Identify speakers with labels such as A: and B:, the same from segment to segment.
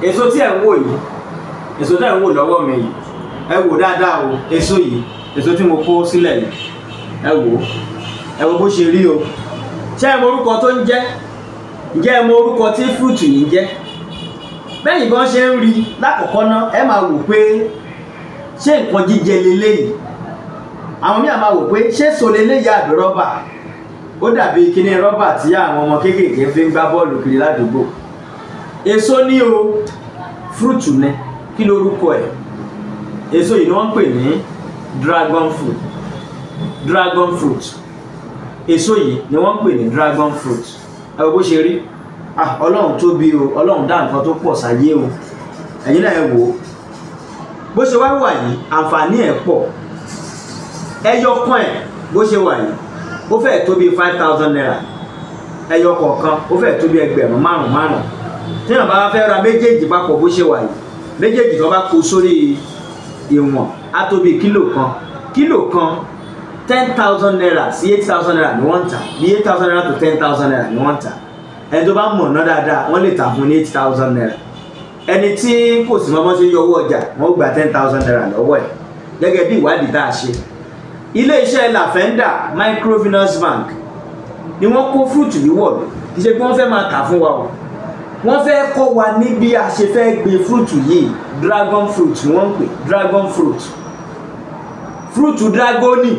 A: èso tí ẹ̀ ń wò yìí èso tí ẹ̀ ń wò lọ́wọ́ mi yìí ẹ wò dáadáa o èso yìí èso tí mo kó sílẹ̀ yìí ẹ wò ẹ wò bó ṣe rí o ṣé ẹ mọ orúkọ tó ń jẹ́ ǹjẹ́ ẹ mọ orúkọ tí fúrúùtù yìí ń jẹ́ bẹ́ẹ̀ ìbọn ṣe ń rí lákọ̀ọ́kọ́ náà ẹ máa wò pé ṣé nǹkan jíjẹ leléyìí àwọn míì máa wò pé ṣé so leléyìí àbí rọ́bà ó dàbí kíní rọ́bà tí àwọn ọmọ kéékèèké fi ń gbá bọ́ọ̀lù kiri ládùúgbò èso ní o fúrúùtù ni kí lorúkọ ẹ̀ èso yìí ni wọ́n ń pè ní dragon fruit dragon fruit èso yìí ni wọ́n ń pè ní dragon fruit ẹ wo bó ṣe rí ah ọlọ́run tóbi o ọlọ́run dá nǹkan tó pọ̀ sáyé o ẹ̀yin náà ẹ wò ó bó ṣe wá wà yìí àǹfààní ẹ̀ pọ̀ ẹyọ kan ẹ̀ bó ṣe wà yìí ó fẹ́ẹ̀ tó bí five thousand naira ẹyọ kọ̀ọ̀kan ó fẹ́ẹ̀ tó bí ẹgbẹ̀rún márùn márùn téèyàn bá fẹ́ ra méjèèjì papọ̀ bó ṣe wà yìí méjèèjì tó bá kó sórí ìwọ̀n á tó bí kílò kan kílò kan ten thousand naira sí eight thousand naira ni wọ́n ń tà bí eight thousand naira to ten thousand naira ni wọ́n ń tà ẹni tó bá mọ̀ ná dáadáa wọ́n lè tà fún ní eight thousand naira ẹni tí kò sí mọ́mọ́ tí ń yọ owó ọjà wọ́n gba ten thousand naira lọ́wọ́ ẹ̀ gẹ́gẹ́ bí ìwádìí tá a ṣe ilé iṣẹ́ lafenda microfinance bank ni wọ́n kó fúrúùtù yìí wọ̀ lọ kì í ṣe pé wọ́n fẹ́ máa tà fún wa o wọ́n fẹ́ kọ́ wa ní bí a ṣe fẹ́ gbin fúrúùtù yìí dragon fruit ni wọ́n ń pè dragon fruit fúrúùtù dragoni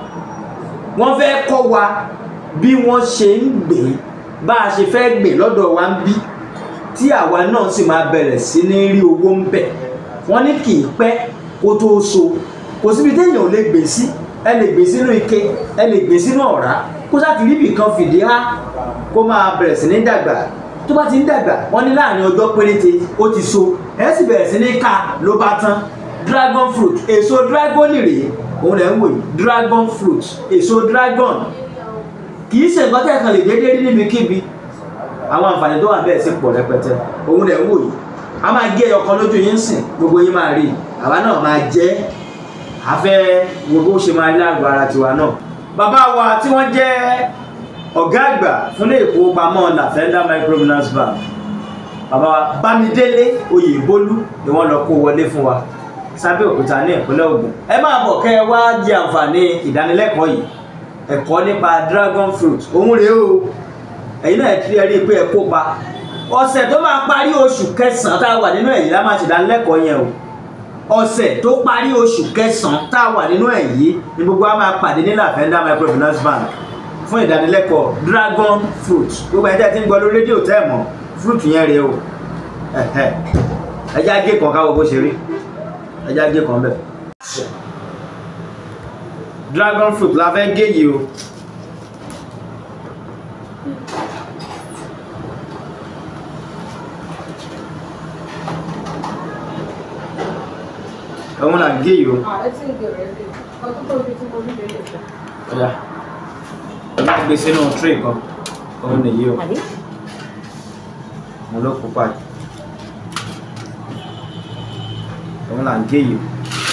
A: wọ́n fẹ́ kọ́ wa bí wọ́n ṣe ń gbìn bá a ṣe fẹ́ gbìn lọ́dọ̀ wa ń bí tí àwa náà sì máa bẹ̀rẹ̀ sí ní rí owó ń bẹ̀ wọ́n ní kì í pẹ́ kó tó so kò síbi téèyàn ò lè gbìn sí ẹ lè gbìn sínú ike ẹ lè gbìn sínú ọ̀rá kó sáà ti ríbì kan fìdí há kó máa bẹ̀rẹ̀ sí ní dàgbà tó bá ti ń dàgbà wọ́n ní láàrin ọjọ́ péréte ó ti so ẹ sì bẹ̀rẹ̀ sí ní ká ló bá tán dragon fruit èso dragon rèé òun lẹ̀ ń wò yìí dragon fruit èso dragon kì í ṣe nǹkan tẹ́ ẹ̀ kan lè déédéé rí níbikíbi àwọn àǹfààní tó wà bẹ́ẹ̀ sì pọ̀ rẹpẹtẹ òun lẹ̀ ń wò yìí a máa gé ẹyọ kan lójú yín sìn gbogbo yín máa rí àwa náà máa jẹ afẹ́ wo bó ṣe máa rí lágbo ara tiwa náà bàbá wa tí wọ́n jẹ́ ọ̀gá àgbà fún ilé ìfowópamọ́ lafenda microfinance bank bàbá wa bámidélé oyèbólú ni wọ́n lọ kó wọlé fún wa sábẹ́ òkúta ní ìpínlẹ̀ Ògùn ẹ máa bọ̀ kẹ́ ẹ wá jẹ àǹfààní ìdánilẹ́kọ̀ọ́ yìí ẹ̀kọ́ nípa dragon fruit òun rèé o ẹ̀yin náà ti rí i pé ẹ kópa ọ̀sẹ̀ tó máa parí oṣù kẹsàn-án tá a wà nínú èyí la máa ṣe ìdánilẹ́kọ̀ọ́ yẹn o ọ̀sẹ̀ tó parí oṣù kẹsàn-án tá a wà nínú èyí ni gbogbo wa máa pàdé ní Lavender microfinance bank fún ìdánilẹ́kọ̀ọ́ dragon fruit gbogbo ẹ̀jẹ̀ tí ń gbọ́ lórí rédíò tẹ́ ẹ̀ mọ̀ fruit yẹn rèé o ẹ̀jẹ̀ ajé kan káwọ́ bó ṣe rí ẹ̀jẹ̀ ajé kan bẹ́ẹ̀ dragon fruit la fẹ́ gé yìí o. òun là ń gé yìí o. ọ̀yà ọ̀yà gbé sínú tray kan òun nìyí o mo ló pupa yìí òun là ń gé yìí o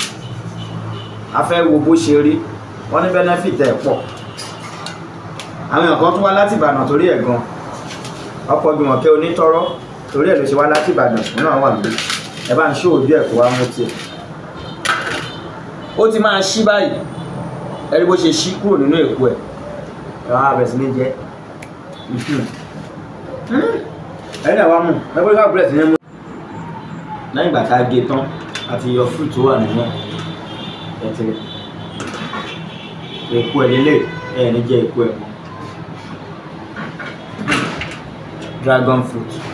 A: a fẹ́ wo bó ṣe rí wọ́n ní benefit ẹ̀ pọ̀ àwọn èèyàn kan tún wá láti Ìbàdàn torí ẹ̀ gan ọ̀pọ̀ Jùmọ̀kẹ́ onítọ́rọ́ torí ẹ̀ ló ṣe wá láti Ìbàdàn òun náà wà lórí ẹ bá ń ṣó ojú ẹ̀ kó wá mú tiẹ̀ ó ti máa ṣí báyìí ẹni bó ṣe ṣí kúrò nínú èkó ẹ̀ ẹ̀ wá bẹ̀rẹ̀ sí ní jẹ́ ẹ̀yin náà wá mú ẹgbẹ́ ká bẹ̀rẹ̀ sí ní mú. lẹ́yìn ìgbà tá a gé tán àti yọ fruit tó wà nínú ẹ̀ tẹ̀lé èkó ẹ̀ lélẹ̀ ẹ̀ ní jẹ́ èkó ẹ̀ mọ́ dragon fruit